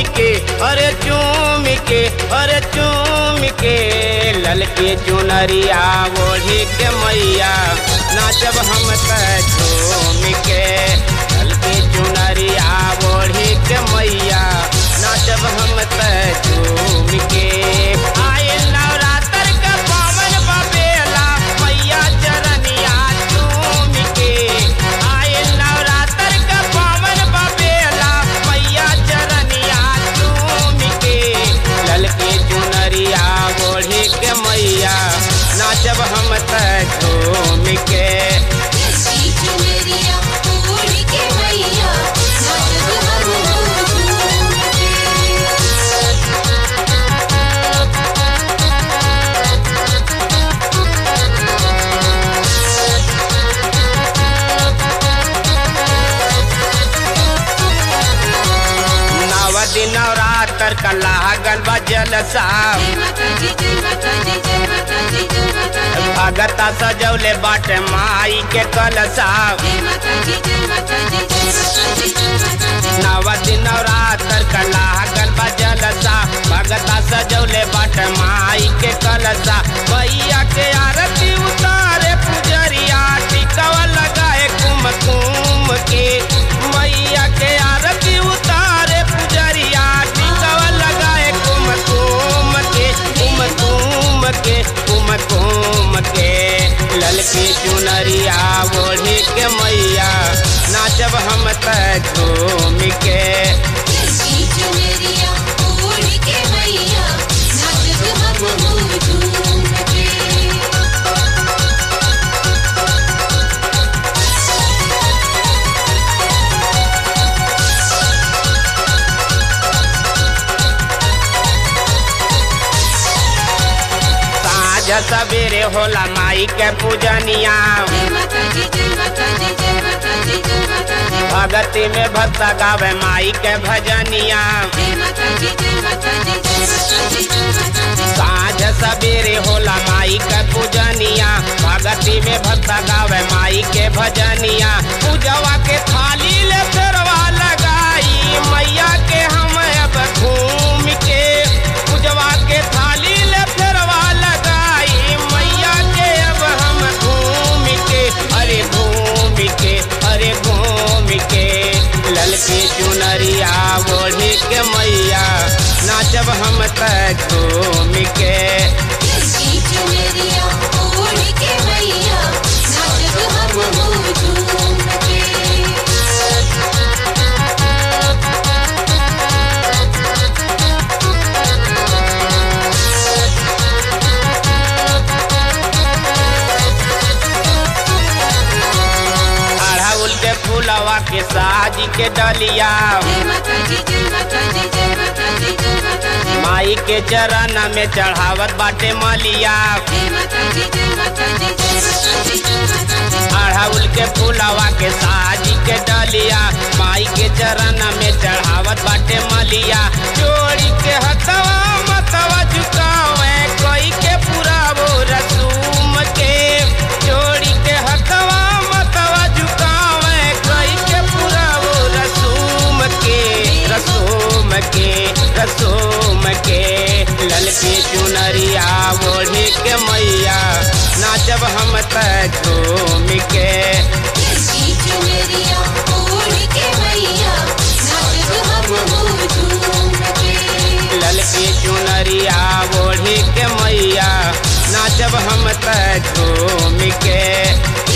के अरे चूम के अरे चूम के ललके चुनरिया ओढ़ी के मैया नाचब हम त झूम के ललके चुनरिया ओढ़ी के मैया नाचब हम त झूम के आए नवरात्र का पावन बबेला मैया चरनिया चूम के आए नवरात्र का पावन बबेला मैया चरनिया चूम के ललके चुनरिया ओढ़ी के मैया नाचब हम त झूम के ललकी चुनरिया ओढ़ के मैया नाचब हम झूम के नव दिन नवरात्र का लागल बा जलसा जय माता दी जय माता दी जय माता दी जय माता दी भगता सजौले बाटे माई के कलसा जय माता दी जय माता दी जय माता दी जय माता दी नव दिन नवरात्र का लागल बा जलसा भगता सजौले बाटे माई के कलसा भैया के आरती उतारे पुजरिया टिकवा लगाए कुमकुम के मैया के आरती उतारे पुजरिया टिकवा लगाए कुमकुम के कुमकुम के कुमकुम के ललकी चुनरिया ओढ़ी के मैया नाचब हम त झूम के ललकी चुनरिया ओढ़ के मैया नाचब हम झूम के साँझ सवेरे होला माई के पूजनिया जय माता दी जय माता दी जय माता दी जय माता दी भगती में भक्त गावे माई के भजनिया जय माता दी जय माता दी जय माता दी जय माता दी साँझ सवेरे होला माई के पूजनिया भगती में भक्त गावे माई के भजनिया पूजवा के थाली ले फेरवा लगाई मैया के हम अब घूम के पूजवा के थाली ले फेरवा लगाई मैया के अब हम घूम के अरे घूम के अरे घूम के ललकी चुनरिया ओढ़ी के मैया नाचब हम त घूम के ललकी चुनरिया ओढ़ के मैया नाचब हम झूम के अड़हुल के फूलवा के साजी के डलिया जय माता दी जय माता दी जय माता दी जय माता दी माई के चरण में चढ़ावत बाटे मलिया जय माता दी जय माता दी जय माता दी जय माता दी अड़हुल के फूलवा के साजी के डलिया माई के चरण में चढ़ावत बाटे मलिया जोड़ी के हथवा मतवा झुकावे कोई के पूरा वो रसूम के जोड़ी के हथवा मतवा झुकावे कोई के पूरा वो रसूम के रसूम के रसूम के ललकी चुनरिया ओढ़ी के मैया नाचब हम त झूम के ललकी चुनरिया ओढ़ के मैया नाचब हम झूम के ललकी चुनरिया ओढ़ी के मैया नाचब हम त झूम के